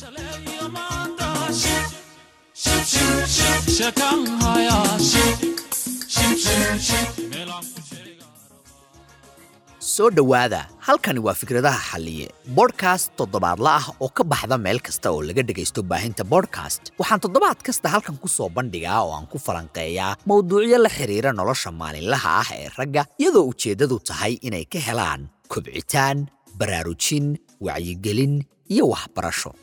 soo dhowaada halkani waa fikradaha xalliye bodhkast toddobaadla ah oo ka baxda meel kasta oo laga dhegaysto baahinta bodhkast waxaan toddobaad kasta halkan ku soo bandhigaa oo aan ku falanqeeyaa mowduucyo la xidhiira nolosha maalinlaha ah ee ragga iyadoo ujeeddadu tahay inay ka helaan kobcitaan baraarujin wacyigelin iyo waxbarasho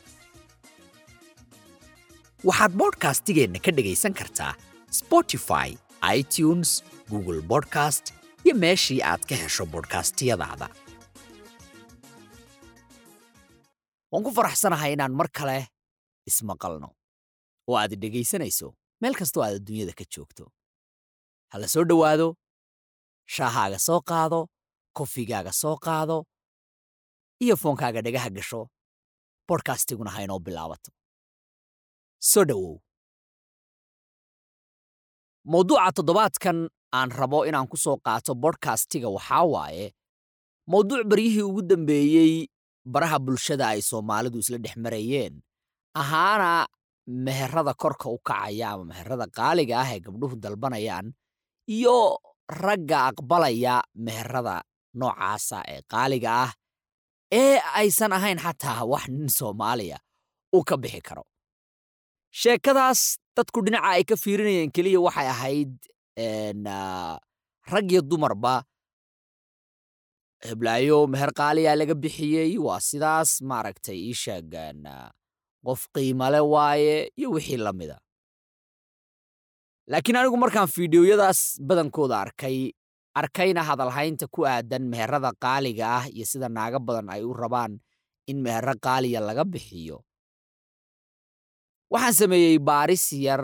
waxaad bodhkastigeenna ka dhegaysan kartaa spotify itunes google bodcast iyo meeshii aad ka hesho bodhkastiyadaada waan ku faraxsanahay inaan mar kale ismaqalno oo aad dhegaysanayso meel kastoo aad adduunyada ka joogto ha la soo dhowaado shaahaaga soo qaado kofigaaga soo qaado iyo foonkaaga dhagaha gasho bodhkastiguna ha inoo bilaabato soo dhowow mawduuca toddobaadkan aan rabo inaan ku soo qaato bodhkastiga waxaa waaye mawduuc baryihii ugu dambeeyey baraha bulshada ay soomaalidu isla dhex marayeen ahaana meherada korka u kacaya ama meherada qaaliga ah ee gabdhuhu dalbanayaan iyo ragga aqbalaya meherada noocaasa ee qaaliga ah ee aysan ahayn xataa wax nin soomaaliya uu ka bixi karo sheekadaas dadku dhinaca ay ka fiirinayeen keliya waxay ahayd rag iyo dumarba heblaayo meher qaaliyaa laga bixiyey waa sidaas maaragtay ii sheegaan qof qiimale waaye iyo wixii la mida laakiin anigu markaan fiidiyoyadaas badankooda arkay arkayna hadalhaynta ku aadan meherada qaaliga ah iyo sida naaga badan ay u rabaan in mehero qaaliya laga bixiyo waxaan sameeyey baaris yar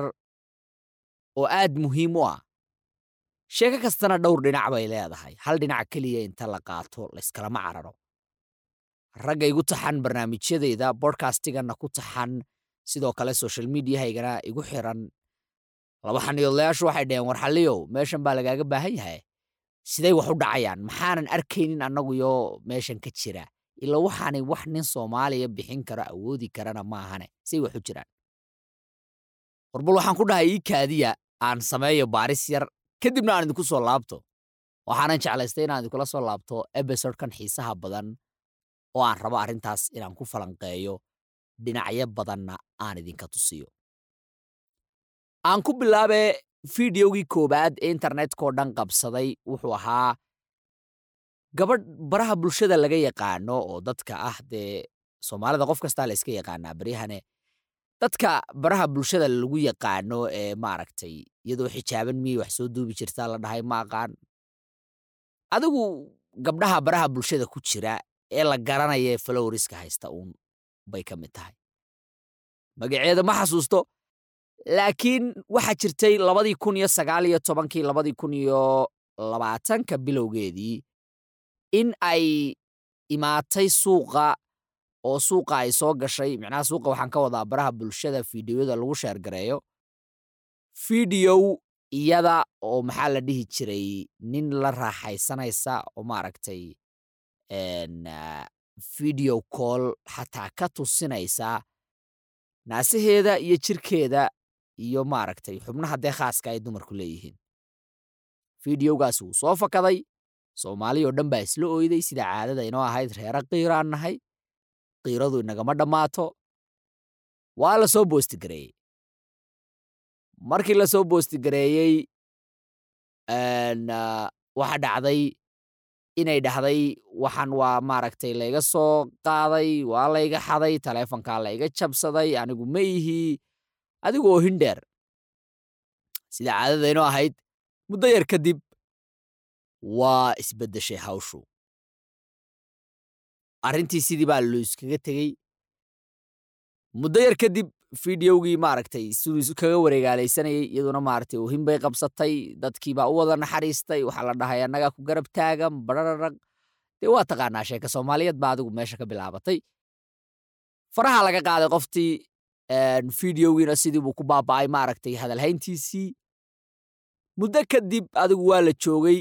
oo aad muhiim u ah sheeko kastana dhowr dhinac bay leedahay hal dhinac keliya inta la qaato layskalama cararo ragga igu taxan barnaamijyadeyda bodhkastiganna ku taxan sidoo kale social mediahaygana igu xiran laba xaniyoodlayaashu waxay dhaheen war xalliyow meeshan baa lagaaga baahan yahay siday wax u dhacayaan maxaanan arkaynin annaguyo meeshan ka jira ila waxaanay wax nin soomaaliya bixin karo awoodi karana maahane say wax u jiraan warbal waxaan ku dhahay ii kaadiya aan sameeyo baaris yar kadibna aan idinku soo laabto waxaanan jeclaystay inaan idinkula soo laabto ebisodkan xiisaha badan oo aan rabo arrintaas inaan ku falanqeeyo dhinacyo badanna aan idinka tusiyo aan ku bilaabe fideogii koowaad ee internetkao dhan qabsaday wuxuu ahaa gabadh baraha bulshada laga yaqaano oo dadka ah dee soomaalida qof kastaa la yska yaqaanaa baryahane dadka baraha bulshada lagu yaqaano ee maaragtay iyadoo xijaaban miyay wax soo duubi jirtaa la dhahay ma aqaan adigu gabdhaha baraha bulshada ku jira ee la garanaya ee falowriska haysta uun bay ka mid tahay magaceeda ma xasuusto laakiin waxaa jirtay labadii kun iyo sagaal iyo tobankii labadii kun iyo labaatanka bilowgeedii in ay imaatay suuqa oo suuqa ay soo gashay micnaha suuqa waxaan ka wadaa baraha bulshada fideoyada lagu sheergareeyo fideow iyada oo maxaa la dhihi jiray nin la raaxaysanaysa oo maaragtay video call xataa ka tusinaysa naasaheeda iyo jirkeeda iyo maaragtay xubnaha dee khaaska ay dumarku leeyihiin fideogaas wuu soo fakaday soomaali oo dhan baa isla oyday sida caadada inoo ahayd reera qiiraan nahay qiiradu inagama dhammaato waa la soo boostigareeyey markii la soo boostigareeyey waxa dhacday inay dhahday waxaan waa maaragtay layga soo qaaday waa layga xaday taleefonkaa layga jabsaday anigu ma ihii adigu oo hindheer sida caadada inoo ahayd muddo yar kadib waa isbeddeshay hawshu arrintii sidii baa lo iskaga tegey muddo yar kadib fideogii maaragtay siduu kaga wareegaalaysanayay iyaduna maaragtay ohin bay qabsatay dadkiibaa u wada naxariistay waxaa la dhahay annagaa ku garab taagan barararag dee waa taqaanaa sheeka soomaaliyeed baa adigu meesha ka bilaabatay faraha laga qaaday qoftii fideogiina sidii buu ku baaba'ay maaragtay hadalhayntiisii muddo kadib adigu waa la joogay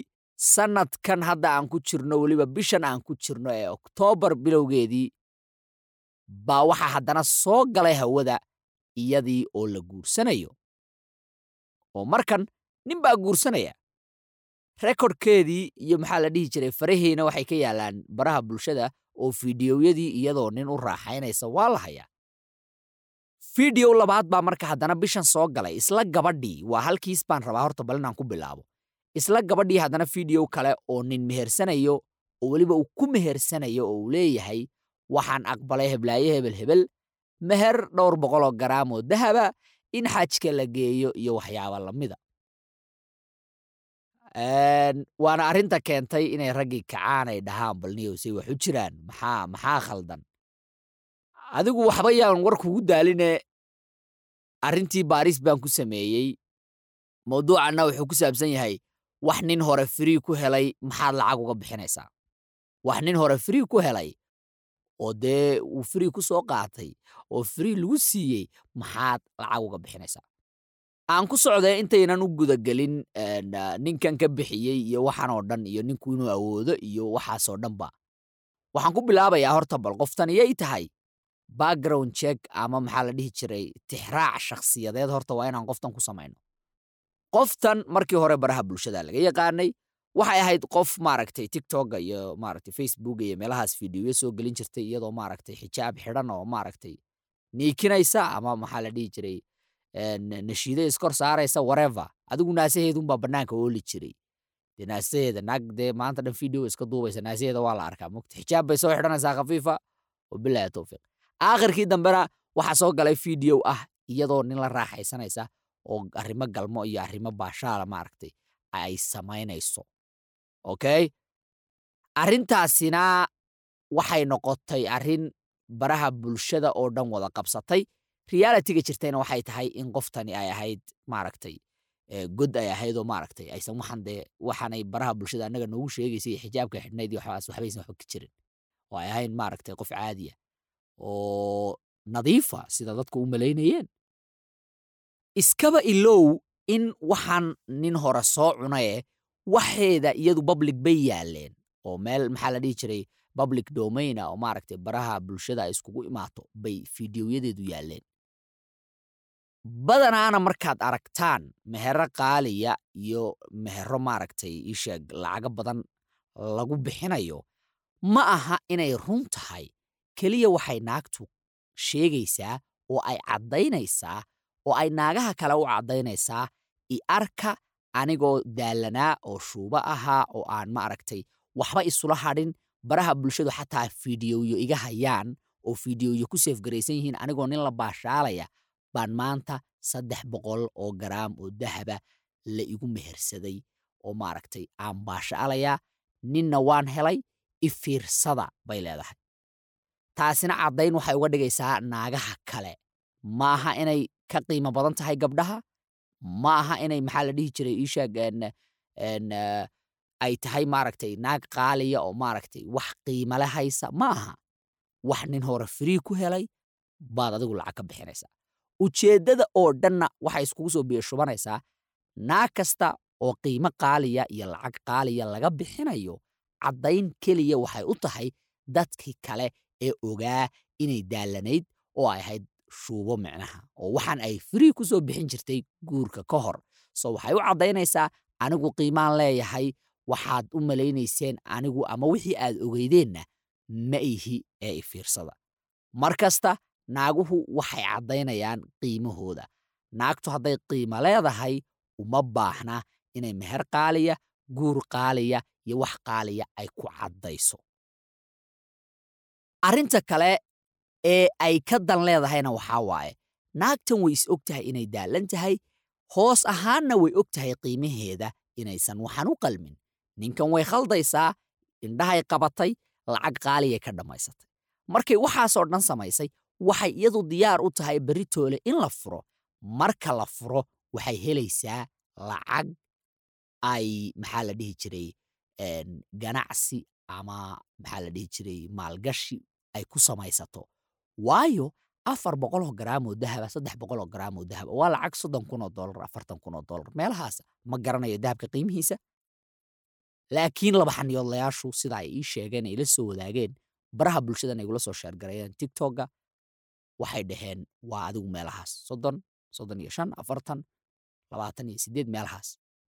sanadkan hadda aan ku jirno weliba bishan aan ku jirno ee oktoobar bilowgeedii baa waxaa haddana soo galay hawada iyadii oo la guursanayo oo markan nin baa guursanaya rekodkeedii iyo maxaa la dhihi jiray farahiina waxay ka yaalaan baraha bulshada oo fiidiyowyadii iyadoo nin u raaxaynaysa waa la hayaa fiidiyow labaad baa marka haddana bishan soo galay isla gabadhii waa halkiis baan rabaa horta bal inaan ku bilaabo isla gabadhii haddana fiidiyow kale oo nin mehersanayo oo weliba uu ku mehersanayo oo uu leeyahay waxaan aqbalay heblaaye hebel hebel meher dhowr boqoloo garaam oo dahaba in xajka la geeyo iyo waxyaaba lamida waana arrinta keentay inay raggii kacaan ay dhahaan balniyowsay wax u jiraan maxaa maxaa khaldan adigu waxba yaan war kugu daaline arrintii baaris baan ku sameeyey mawduucanna wuxuu ku saabsan yahay wax nin hore frii ku helay maxaad lacag uga bixinaysaa wax nin hore frii ku helay oo dee uu frii ku soo qaatay oo frii lagu siiyey maxaad lacag uga bixinaysaa aan ku socday intaynan u gudagelin ninkan ka bixiyey iyo waxaan oo dhan iyo ninku inuu awoodo iyo waxaasoo dhanba waxaan ku bilaabayaa horta bal qoftan iyay tahay background check ama maxaa la dhihi jiray tixraac shakhsiyadeed horta waa inaan qoftan ku samayno qoftan markii hore baraha bulshada laga yaqaanay waxay ahayd qof maaragtay tiktoka iyo maaragtay facebook iyo meelahaas fiidiyoya soo gelin jirtay iyadoo maaragtay xijaab xidhan oo maaragtay niikinaysa ama maxaa la dhihi jiray nashiida iskor saaraysa warever adigu naasaheedunbaa banaanka ooli jiray dee naasaheeda naag dee maanta dhan video iska duubaysa naasaheeda waa la arkaa mogta xijaab bay soo xidhanaysaa khafiifa wabilahi towfiiq aakhirkii dambena waxaa soo galay video ah iyadoo nin la raaxaysanaysa oo arrimo galmo iyo arrimo baashaala maaragtay ay samaynayso okay arrintaasina waxay noqotay arrin baraha bulshada oo dhan wada qabsatay realitiga jirtayna waxay tahay in qoftani ay ahayd maaragtay god ay ahayd oo maaragtay aysan waxan dee waxaanay baraha bulshada annaga noogu sheegaysay iyo xijaabka xidhnayd iyo waxbaas waxbaysan waxba ka jirin oo ay ahayn maaragtay qof caadiya oo nadiifa sida dadku u malaynayeen iskaba ilow in waxaan nin hore soo cunaye waxeeda iyadu public bay yaaleen oo meel maxaa la dhihi jiray public domaina oo maaragtay baraha bulshada ay iskugu imaato bay fiidiyoyadeedu yaaleen badanaana markaad aragtaan mehero qaaliya iyo mehero maaragtay isheeg lacago badan lagu bixinayo ma aha inay run tahay keliya waxay naagtu sheegaysaa oo ay caddaynaysaa oo ay naagaha kale u caddaynaysaa i arka anigoo daalanaa oo shuubo ahaa oo aan maaragtay waxba isula hadhin baraha bulshadu xataa fiidiyoyo iga hayaan oo fiidiyoyo ku seefgaraysan yihiin anigoo nin la baashaalaya baan maanta saddex boqol oo garaam oo dahaba la igu mehersaday oo maaragtay aan baashaalayaa ninna waan helay i fiirsada bay leedahay taasina caddayn waxay uga dhigaysaa naagaha kale ma aha inay ka qiimo badan tahay gabdhaha ma aha inay maxaa la dhihi jiray iishaag ay tahay maaragtay naag qaaliya oo maaragtay wax qiimale haysa ma aha wax nin hore frii ku helay baad adigu lacag ka bixinaysaa ujeeddada oo dhanna waxay iskugu soo biyashubanaysaa naag kasta oo qiimo qaaliya iyo lacag qaaliya laga bixinayo caddayn keliya waxay u tahay dadkii kale ee ogaa inay daalanayd oo ay ahayd shuubo micnaha oo waxaan ay frii ku soo bixin jirtay guurka ka hor so waxay u caddaynaysaa anigu qiimaan leeyahay waxaad u malaynayseen anigu ama wixii aad ogeydeenna ma ihi ee ifiirsada mar kasta naaguhu waxay caddaynayaan qiimahooda naagtu hadday qiimo leedahay uma baahna inay meher qaaliya guur qaaliya iyo wax qaaliya ay ku caddayso arrinta kale ee ay ka dan leedahayna waxaa waaye naagtan way is og tahay inay daalan tahay hoos ahaanna way og tahay qiimaheeda inaysan waxaan u qalmin ninkan way khaldaysaa indhahay qabatay lacag qaaliyay ka dhammaysatay markay waxaasoo dhan samaysay waxay iyadu diyaar u tahay beritoole in la furo marka la furo waxay helaysaa lacag ay maxaa la dhihi jiray ganacsi ama maxaa la dhihi jiray maalgashi ay ku samaysato waayo afar boqoloo garaamoo dahaba saddex boqoloo garaamoo dahaba waa lacag soddon kunoo dolar afartan kunoo dolar meelahaas ma garanayo dahabka qiimihiisa laakiin laba xaniyoodlayaashu sida ay ii sheegeen ay la soo wadaageen baraha bulshadana igula soo sheergareeyeen tiktokga waxay dhaheen waa adigu meelahaas soddon soddon iyo shan afartan labaatan iyo siddeed meelahaas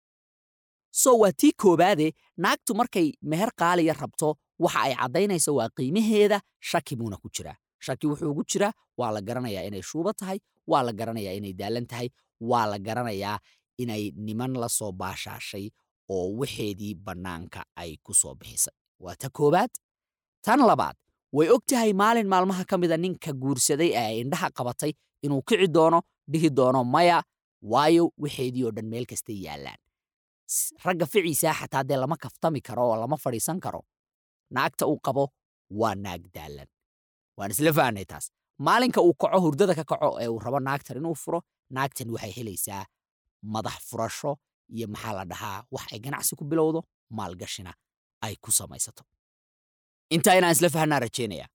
so waa tii koobaade naagtu markay meher qaaliya rabto waxa ay caddaynayso waa qiimaheeda shaki buuna ku jiraa shaki wuxuu ugu jiraa waa la garanayaa inay shuuba tahay waa la garanayaa inay daalan tahay waa la garanayaa inay niman la soo baashaashay oo waxeedii bannaanka ay ku soo bixisay waa ta koowaad tan labaad way og tahay maalin maalmaha ka mida ninka guursaday ee ay indhaha qabatay inuu kici doono dhihi doono maya waayo waxeedii oo dhan meel kastay yaallaan ragga ficiisaa xataa dee lama kaftami karo oo lama fadhiisan karo naagta uu qabo waa naag daalan waan isla fahnay taas maalinka uu kaco hurdada ka kaco ee uu rabo naagtan inuu furo naagtan waxay helaysaa madax furasho iyo maxaa la dhahaa wax ay ganacsi ku bilowdo maalgashina ay ku samaysato intaa inaan isla fahnaa rajaynaya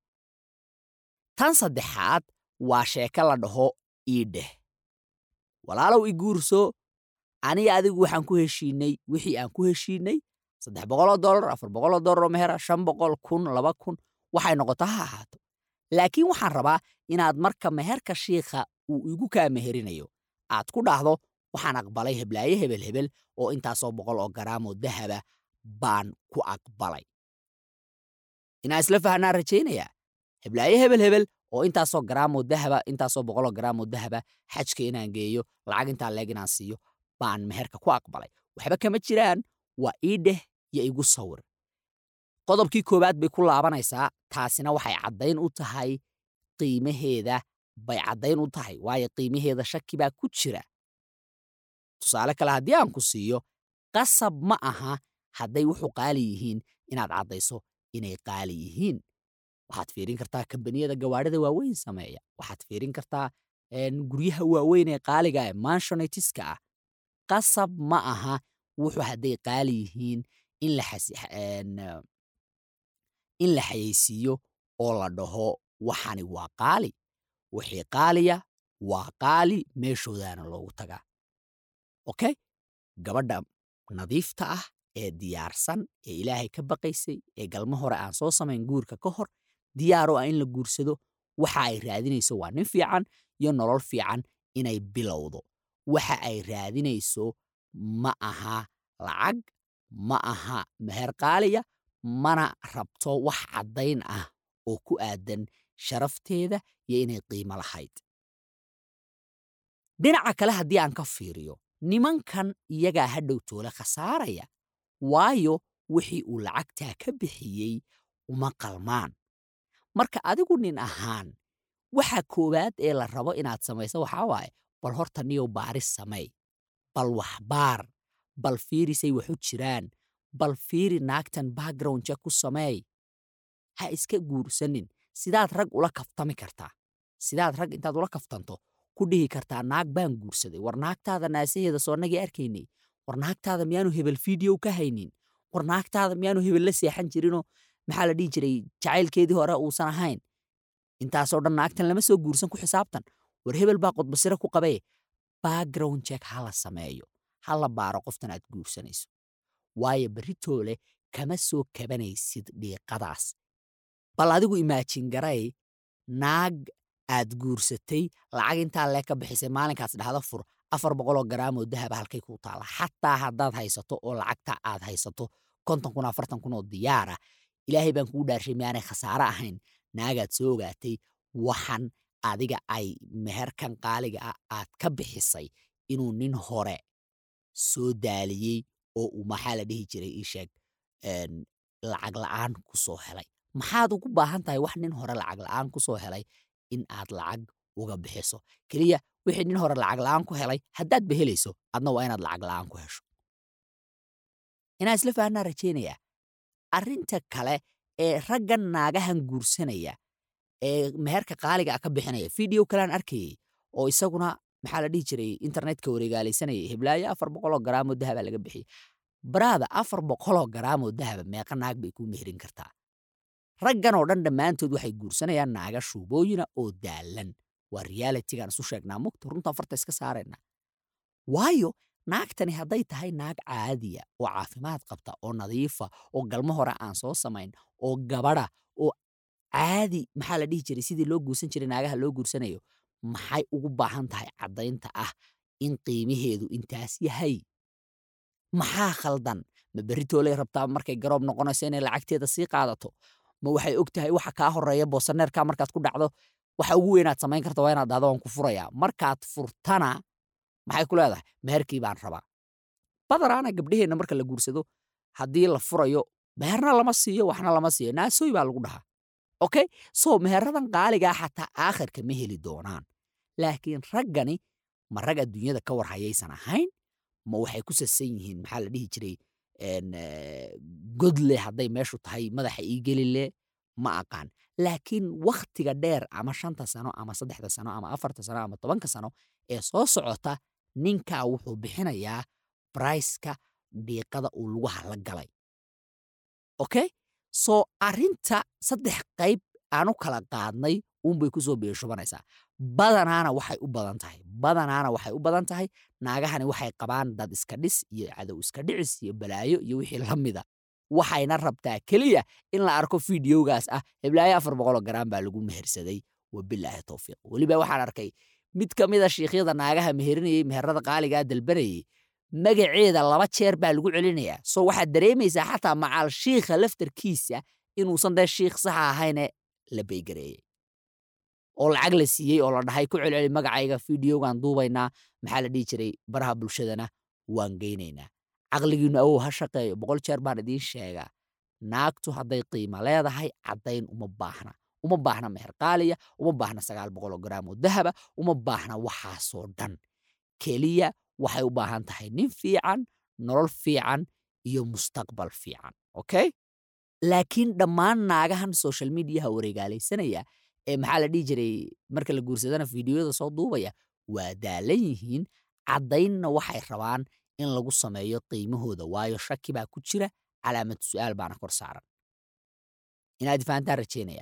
tan saddexaad waa sheeko la dhaho iidheh walaalow i guurso aniga adigu waxaan ku heshiinay wixii aan ku heshiinay saddex boqoloo dollar afar boqoloo dollar oo mehera shan boqol kun laba kun waxay noqoto ha ahaato laakiin waxaan rabaa inaad marka meherka shiikha uu igu kaa meherinayo aad ku dhahdo waxaan aqbalay heblaaye hebel hebel oo intaasoo boqol oo garaamoo dahaba baan ku aqbalay inaan isla fahnaa rajaynayaa heblaaye hebel hebel oo intaasoo garaamoo dahaba intaasoo boqoloo garaamoo dahaba xajka inaan geeyo lacag intaa leeg inaan siiyo baan meherka ku aqbalay waxba kama jiraan waa ii dheh yo igu sawir qodobkii koowaad bay ku laabanaysaa taasina waxay caddayn u tahay qiimaheeda bay caddayn u tahay waayo qiimaheeda shaki baa ku jira tusaale kale haddii aan ku siiyo qasab ma aha hadday wuxuu qaali yihiin inaad caddayso inay qaali yihiin waxaad fiirin kartaa kambaniyada gawaarida waaweyn sameeya waxaad fiirin kartaa guryaha waaweyn ee qaaliga ee manshonetiska ah qasab ma aha wuxuu hadday qaali yihiin in la in la xayeysiiyo oo la dhaho waxani waa qaali wixii qaaliya waa qaali meeshoodaana loogu tagaa okay gabadha nadiifta ah ee diyaarsan ee ilaahay ka baqaysay ee galmo hore aan soo samayn guurka ka hor diyaaroo ah in la guursado waxa ay raadinayso waa nin fiican iyo nolol fiican inay bilowdo waxa ay raadinayso ma aha lacag ma aha meher qaaliya mana rabto wax caddayn ah oo ku aadan sharafteeda iyo inay qiimo lahayd dhinaca kale haddii aan ka fiiriyo nimankan iyagaa hadhow toole khasaaraya waayo wixii uu lacagtaa ka bixiyey uma qalmaan marka adigu nin ahaan waxa koowaad ee la rabo inaad samayso waxaa waaye bal horta niyow baaris samey bal waxbaar bal fiirisay waxu jiraan bal fiiri naagtan background check ku sameey ha iska guursanin sidaad rag ula kaftami kartaa sidaad rag intaad ula kaftanto ku dhihi kartaa naag baan guursaday war naagtaada naasaheeda soonnagii arkaynay war naagtaada miyaanu hebel fiideo ka haynin war naagtaada miyaanu hebel la seexan jirinoo maxaa la dhihi jiray jacaylkeedii hore uusan ahayn intaasoo dhan naagtan lama soo guursan ku xisaabtan war hebel baa qodbasire ku qabee background check ha la sameeyo ha la baaro qoftan aad guursanayso waayo beritoole kama soo kabanaysid dhiiqadaas bal adigu imaajin garay naag aad guursatay lacag intaa lee ka bixisay maalinkaas dhahda fur afar boqoloo garaamoo dahaba halkay kuu taala xataa haddaad haysato oo lacagta aad haysato konton kun afartan kun oo diyaara ilaahay baan kugu dhaarshay miyaanay khasaare ahayn naagaad soo ogaatay waxan adiga ay meherkan qaaliga ah aad ka bixisay inuu nin hore soo daaliyey oo uu maxaa la dhihi jiray ii sheeg lacag la'aan ku soo helay maxaad ugu baahan tahay wax nin hore lacag la'aan ku soo helay in aad lacag uga bixiso keliya wixii nin hore lacag la'aan ku helay haddaad ba helayso adna waa inaad lacag la'aan ku hesho inaan isla fahnaa rajaynayaa arrinta kale ee raggan naagahan guursanaya ee meherka qaaliga ah ka bixinaya video kalean arkayay oo isaguna maxaa la dhihi jiray internetka wareegaalaysanayay heblaayo afar boqoloo garaamoo dahaba laga bixiyey baraada afar boqoloo garaamoo dahaba meeqa naag bay kuu meherin kartaa raggan oo dhan dhammaantood waxay guursanayaan naaga shuubooyina oo daalan waa realitigaan isu sheegnaa mugta runtaan farta iska saarayna waayo naagtani hadday tahay naag caadiya oo caafimaad qabta oo nadiifa oo galmo hore aan soo samayn oo gabadha oo caadi maxaa la dhihi jiray sidii loo guursan jiray naagaha loo guursanayo maxay ugu baahan tahay caddaynta ah in qiimaheedu intaas yahay maxaa khaldan ma beritooley rabtaa markay garoob noqonayso inay lacagteeda sii qaadato ma waxay og tahay waxa kaa horeeya boosaneerka markaad ku dhacdo waxa ugu weynaad samayn karta waa inaad dhahdo waan ku furayaa markaad furtana maxay ku leedahay meherkii baan rabaa badanaana gabdhaheenna marka la guursado haddii la furayo meherna lama siiyo waxna lama siiyo naasooy baa lagu dhahaa okay so meheradan qaaligaa xataa aakhirka ma heli doonaan laakiin raggani ma rag adduunyada ka war hayaysan ahayn ma waxay ku sasan yihiin maxaa la dhihi jiray godle hadday meeshu tahay madaxa ii gelile ma aqaan laakiin wakhtiga dheer ama shanta sano ama saddexda sano ama afarta sano ama tobanka sano ee soo socota ninkaa wuxuu bixinayaa braiska dhiiqada uu lugaha la galay okay so arrinta saddex qayb aanu kala qaadnay uunbay ku soo beeshubanaysaa badanaana waxay u badan tahay badanaana waxay u badan tahay naagahani waxay qabaan dad iska dhis iyo cadow iska dhicis iyo balaayo iyo wixii la mida waxayna rabtaa keliya in la arko fideogaas ah heblaayo afar boqoloo garaan baa lagu mehersaday wabilaahi towfiiq weliba waxaan arkay mid ka mida shiikhyada naagaha meherinayey meherada qaaligaa dalbanayey magaceeda laba jeer baa lagu celinayaa so waxaad dareemaysaa xataa macaal shiikha laftarkiisa inuusan dee shiikh saxa ahayne la baygareeyey oo lacag la siiyey oo la dhahay ku celceli magacayga fideogan duubaynaa maxaa la dhihi jiray baraha bulshadana waan geynaynaa caqligiinu awow ha shaqeeyo boqol jeer baan idiin sheegaa naagtu hadday qiimo leedahay caddayn uma baahna uma baahna meher qaaliya uma baahna sagaal boqoloo garaam oo dahaba uma baahna waxaasoo dhan keliya waxay u baahan tahay nin fiican nolol fiican iyo mustaqbal fiican okay laakiin dhammaan naagahan social mediaha wareegaalaysanaya ee maxaa la dhihi jiray marka la guursadana fideoyada soo duubaya waa daalan yihiin caddaynna waxay rabaan in lagu sameeyo qiimahooda waayo shaki baa ku jira calaamad su'aal baana kor saaran inaad fahantaan rajeynaya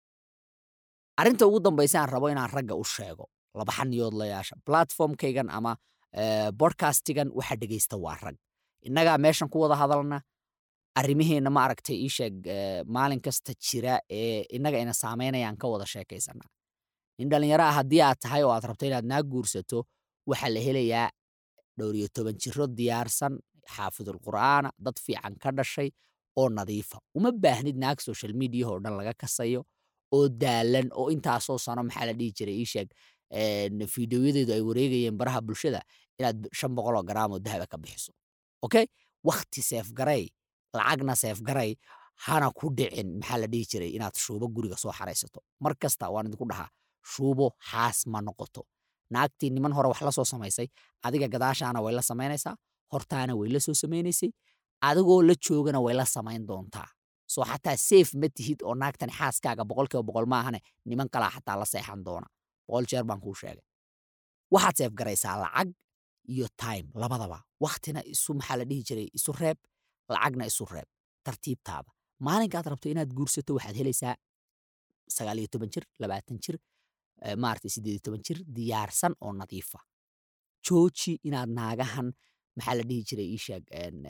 arrinta ugu dambaysa aan rabo inaan ragga u sheego laba xaniyoodlayaasha platformkaygan ama bodcastigan waxa dhegaysta waa rag innagaa meeshan ku wada hadalna arrimaheenna ma aragtay ii sheeg maalin kasta jira ee innaga ina saamaynayaan ka wada sheekaysannaa nin dhallinyaro ah haddii aad tahay oo aad rabto inaad naa guursato waxaa la helayaa dhowr iyo toban jiro diyaarsan xaafidul qur'aana dad fiican ka dhashay oo nadiifa uma baahnid naag social mediaho dhan laga kasayo oo daalan oo intaasoo sano maxaa la dhihi jiray ii sheeg fideoyadeedu ay wareegayeen baraha bulshada inaad shan boqoloo garaam oo dahaba ka bixiso okay wakti seefgaray lacagna seefgaray hana ku dhicin maxaa la dhihi jiray inaad shuubo guriga soo xaraysato mar kasta waan idinku dhahaa shuubo xaas ma noqoto naagtii niman hore wax la soo samaysay adiga gadaashaana way la samaynaysaa hortaana way la soo samaynaysay adigoo la joogana way la samayn doontaa soo xataa seef ma tihid oo naagtani xaaskaaga boqolkiiba boqol maahane niman kalaa xataa la seexan doona boqol jeer baan kuu sheegay waxaad seefgaraysaa lacag iyo time labadaba waktina isu maxaa la dhihi jiray isu reeb lacagna isu reeb tartiibtaada maalinkaad rabto inaad guursato waxaad helaysaa sagaal iyo toban jir labaatan jir maarata siddeed iyo toban jir diyaarsan oo nadiifa jooji inaad naagahan maxaa la dhihi jiray iisheeg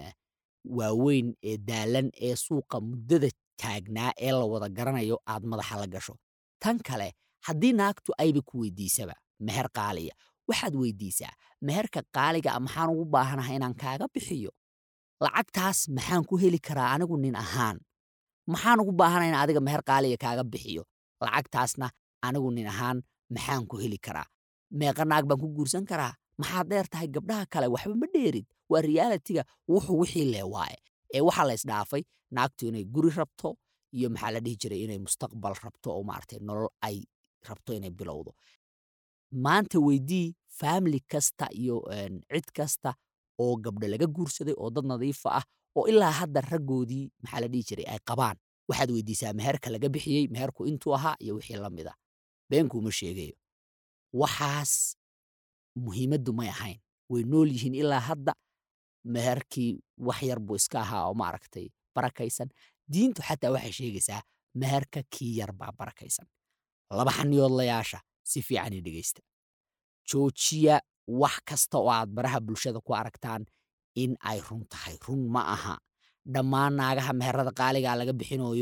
waaweyn ee daalan ee suuqa muddada taagnaa ee la wada garanayo aad madaxa la gasho tan kale haddii naagtu ayba ku weydiisaba meher qaaliya waxaad weydiisaa meherka qaaliga maxaan ugu baahanahay inaan kaaga bixiyo lacagtaas maxaan ku heli karaa anigu nin ahaan maxaan ugu baahana in adiga meher qaaliga kaaga bixiyo lacagtaasna anigu nin ahaan maxaan ku heli karaa meeqa naag baan ku guursan karaa maxaad dheer tahay gabdhaha kale waxba ma dheerid waa realitiga wuxuu wixii lee waaye ee waxaa la isdhaafay naagtu inay guri rabto iyo maxaa la dhihi jiray inay mustaqbal rabto oo maaragtay nolol ay rabto inay bilowdo maanta weydii family kasta iyo cid kasta oo gabdho laga guursaday oo dad nadiifa ah oo ilaa hadda raggoodii maxaa la dhihi jiray ay qabaan waxaad weydiisaa meherka laga bixiyey meherku intuu ahaa iyo wixii la mida beenkuuma sheegayo waxaas muhiimaddu may ahayn way nool yihiin ilaa hadda meherkii wax yar buu iska ahaa oo maaragtay barakaysan diintu xataa waxay sheegaysaa meherka kii yar baa barakaysan laba xaniyoodlayaasha si fiican ii dhegaysta joojiya wax kasta oo aad baraha bulshada ku aragtaan in ay run tahay run ma aha dhammaan naagaha meherada qaaligaa laga bixinayo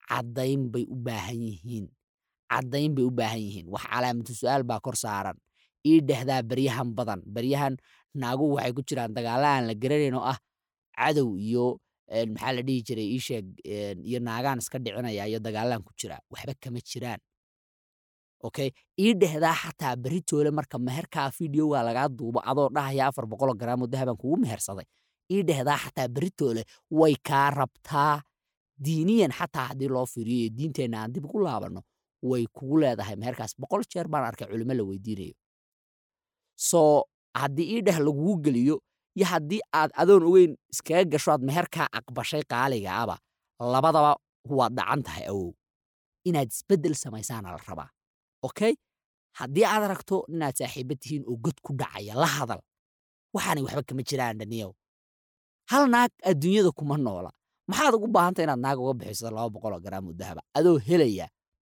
caddayn bay u baahan yihiin caddayn bay u baahan yihiin wax calaamatu su'aal baa kor saaran ii dhehdaa beryahan badan beryahan naaguhu waxay ku jiraan dagaalla aan la garanayn oo ah cadow iyo een, maxaa la dhihi jiray ii sheeg een, iyo naagaan iska dhicinaya iyo dagaallaan ku jira waxba kama jiraan okay ii dhehdaa xataa beritoole marka meherkaa fideoga lagaa duubo adoo dhahaya afar boqoloo garaamo dahabaan kugu mehersaday ii dhehdaa xataa beritoole way kaa rabtaa diiniyan xataa haddii loo fiiriyo iyo diinteenna aan dib ugu laabanno way kugu leedahay meherkaas boqol jeer baan arkay culimo la weydiinayo soo haddii ii dheh lagugu geliyo iyo haddii aad adoon ogeyn iskaga gasho aad meherkaa aqbashay qaaligaaba labadaba waad dhacan tahay awow inaad isbeddel samaysaana la rabaa okay haddii aad aragto inaad saaxiiba tihiin oo god ku dhacaya la hadal waxaanay waxba kama jiraan dhaniyow hal naag adduunyada kuma noola maxaad ugu baahantay inaad naag uga bixiso laba boqoloo garaam oo dahaba adoo helaya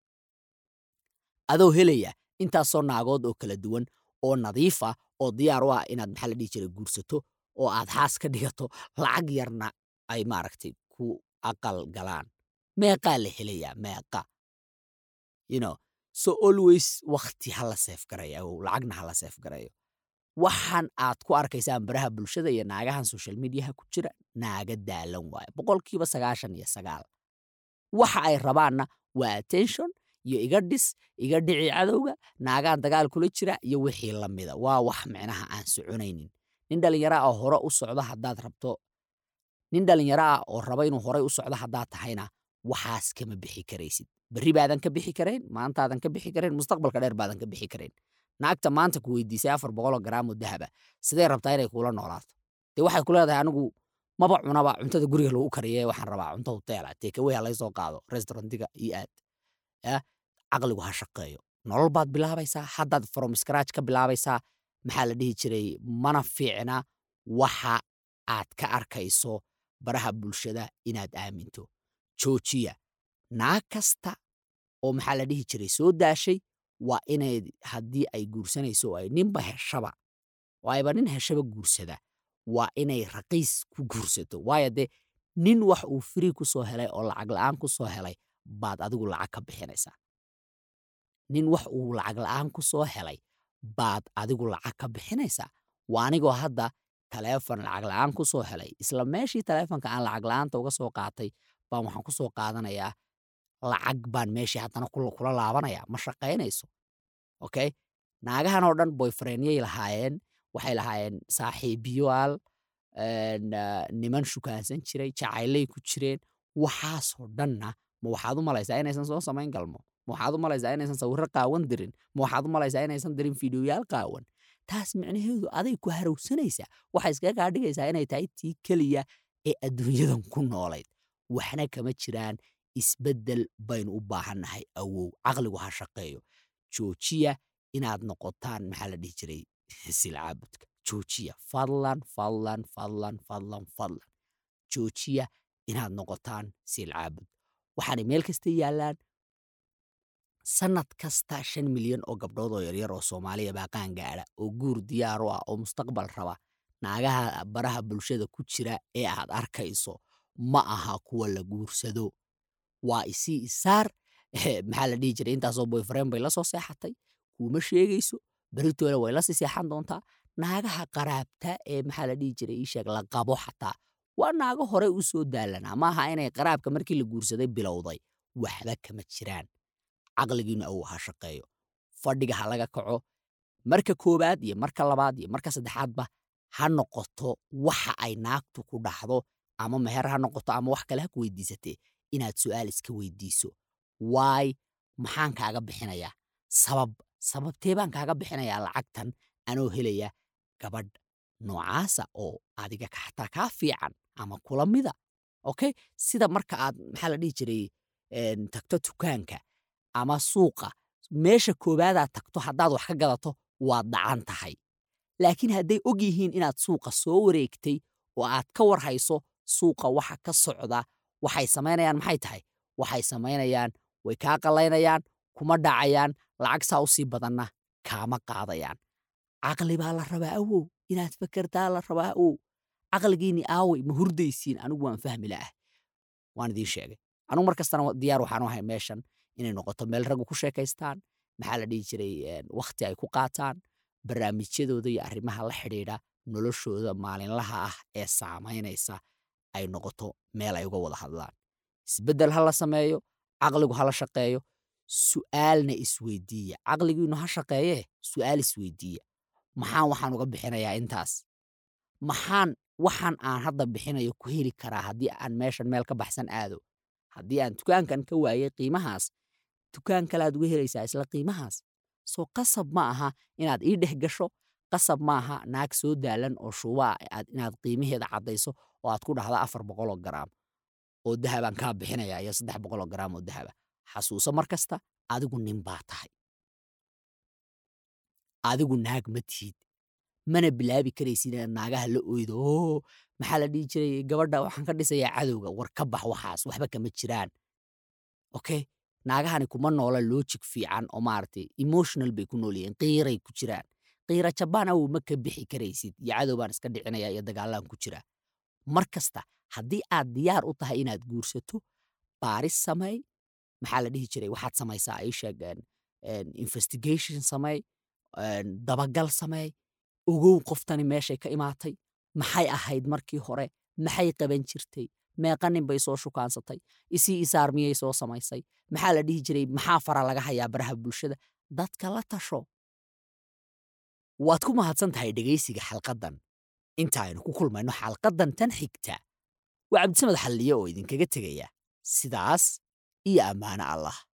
adoo helaya intaasoo naagood oo kala duwan oo nadiif ah oo diyaar u ah inaad maxaa la dhihi jiray guursato oo aad haas ka dhigato lacag yarna ay maaragtay ku aqal galaan meeqaa la helayaa meeqa you know so always wakti ha la seef garayo awow lacagna ha la seef garayo waxaan aad ku arkaysaan baraha bulshada iyo naagahan social mediaha ku jira naaga daalan waaye boqolkiiba sagaashan iyo sagaal waxa ay rabaanna waa attention iyo iga dhis iga dhici cadowga naagaan dagaal kula jira iyo wixii la mida waa wax micnaha aan soconaynin nin dhallinyaro ah oo hore u socdo haddaad rabto nin dhallinyaro ah oo raba inuu horay u socdo haddaad tahayna waxaas kama bixi karaysid berri baadan ka bixi karayn maantaadan ka bixi karayn mustaqbalka dheer baadan ka bixi karayn naagta maanta ku weydiisay afar boqoloo garaam oo dahaba sidee rabtaa inay kuula noolaato dee waxay ku leedahay anigu maba cunaba cuntada guriga lagu kariye waxaan rabaa cunto hoteela tekawey ha laysoo qaado restaurantiga iyo aad ya caqligu ha shaqeeyo nolol baad bilaabaysaa haddaad from scratch ka bilaabaysaa maxaa la dhihi jiray mana fiicna waxa aad ka arkayso baraha bulshada inaad aaminto joojiya naag kasta oo maxaa la dhihi jiray soo daashay waa inay haddii ay guursanayso oo ay ninba heshaba oo ayba nin heshaba guursada waa inay raqiis ku guursato waayo dee nin wax uu firi ku soo helay oo lacag la'aan ku soo helay baad adigu lacag ka bixinaysaa nin wax uu lacag la'aan ku soo helay baad adigu lacag ka bixinaysaa waa anigoo hadda taleefon lacag la'aan ku soo helay isla meeshii taleefonka aan lacag la'aanta uga soo qaatay baan waxaan ku soo qaadanayaa lacag baan meeshii haddana kula kula laabanaya ma shaqaynayso okay naagahan oo dhan boyfriendyay lahaayeen waxay lahaayeen saaxiibiyoal een, ah, niman shukaansan jiray jacaylay ku jireen waxaasoo dhanna ma waxaad u malaysaa inaysan soo samayn galmo ma waxaad u malaysaa inaysan sawirro qaawan dirin ma waxaad u malaysaa inaysan dirin fiidiyoyaal qaawan taas micnaheedu aday ku harowsanaysaa waxay iskaga kaa dhigaysaa inay tahay tii keliya ee adduunyadan ku noolayd waxna kama jiraan isbeddel baynu u baahannahay awow caqligu ha shaqeeyo joojiya inaad noqotaan maxaa la dhihi jiray silcaabudka joojiya fadlan fadlan fadlan fadlan fadlan joojiya inaad noqotaan silcaabud waxaanay meel kasta yaallaan sanad kasta shan milyan oo gabdhood oo yaryar oo soomaaliya baa qaan gaadha oo guur diyaar u ah oo mustaqbal raba naagaha baraha bulshada ku jira ee aad arkayso ma aha kuwa la guursado waa isii isaar eh, maxaa la dhihi jiray intaasoo boyfriend bay la soo seexatay kuuma sheegayso beritoole way la sii seexan doontaa naagaha qaraabta ee maxaa la dhihi jiray ii sheeg la qabo xataa waa naago hore u soo daalanaa maaha inay qaraabka markii la guursaday bilowday waxba kama jiraan caqligiinu awow ha shaqeeyo fadhiga ha laga kaco marka koowaad iyo marka labaad iyo marka saddexaadba ha noqoto waxa ay naagtu ku dhaxdo ama meher ha noqoto ama wax kale ha ku weydiisatee inaad su'aal iska weydiiso waay maxaan kaaga bixinayaa sabab sababtee baan kaaga bixinayaa lacagtan anoo helaya gabadh noocaasa oo adiga ka- xataa kaa fiican ama kula mida okay sida marka aad maxaa la dhihi jiray een, tagto dukaanka ama suuqa meesha koowaadaad tagto haddaad wax ka gadato waad dhacan tahay laakiin hadday og yihiin inaad suuqa soo wareegtay oo aad ka warhayso suuqa waxa ka socda waxay samaynayaan maxay tahay waxay samaynayaan way kaa qallaynayaan kuma dhacayaan lacag saa u sii badanna kaama qaadayaan caqli baa la rabaa awow inaad fakertaa la rabaa awow caqligiinni aaway ma hurdaysiin anigu waan fahmi la'ah waan idiin sheegay anugu mar kastana wa- diyaar waxaan u ahay meeshan inay noqoto meel raggu ku sheekaystaan maxaa la dhihi jiray een, wakhti ay ku qaataan barnaamijyadooda iyo arrimaha la xidhiidha noloshooda maalinlaha ah ee saamaynaysa ay noqoto meel ay uga wada hadlaan isbeddel ha la sameeyo caqligu ha la shaqeeyo su'aalna isweydiiya caqligiinu ha shaqeeyee su'aal isweydiiya maxaan waxaan uga bixinayaa intaas maxaan waxaan aan hadda bixinayo ku heli karaa haddii aan meeshan meel ka baxsan aado haddii aan dukaankan ka waayay qiimahaas dukaan kale aad uga helaysaa isla qiimahaas soo qasab ma aha inaad ii dhex gasho qasab ma aha naag soo daalan oo shuubaa aad inaad qiimaheeda caddayso oo aad ku dhahda afar boqoloo garaam oo dahabaan kaa bixinaya iyo saddex boqoloo garaam oo dahaba xasuuso mar kasta adigu nin baa tahay adigu naag ma tihid mana bilaabi karaysid inaad naagaha la oydo oo maxaa la dhihi jiray gabadha waxaan ka dhisayaa cadowga war ka bax waxaas waxba kama jiraan okay naagahani kuma noola logic fiican oo maaragtay emotional bay ku nool yihiin qiiray ku jiraan qiira jabaan awow ma ka bixi karaysid iyo cadow baan iska dhicinaya iyo dagaalaan ku jira mar kasta haddii aad diyaar u tahay inaad guursato baaris samey maxaa la dhihi jiray waxaad samaysaa ii sheeg een, een, investigation samey een, dabagal samey ogow qoftani meeshay ka imaatay maxay ahayd markii hore maxay qaban jirtay meeqa nin bay soo shukaansatay isii isaar miyay soo samaysay maxaa la dhihi jiray maxaa fara laga hayaa baraha bulshada dadka la tasho waad ku mahadsan tahay dhegaysiga xalqaddan inta aynu ku kulmayno xalqaddan tan xigta waa cabdisamed xalliye oo idinkaga tegaya sidaas iyo ammaano allah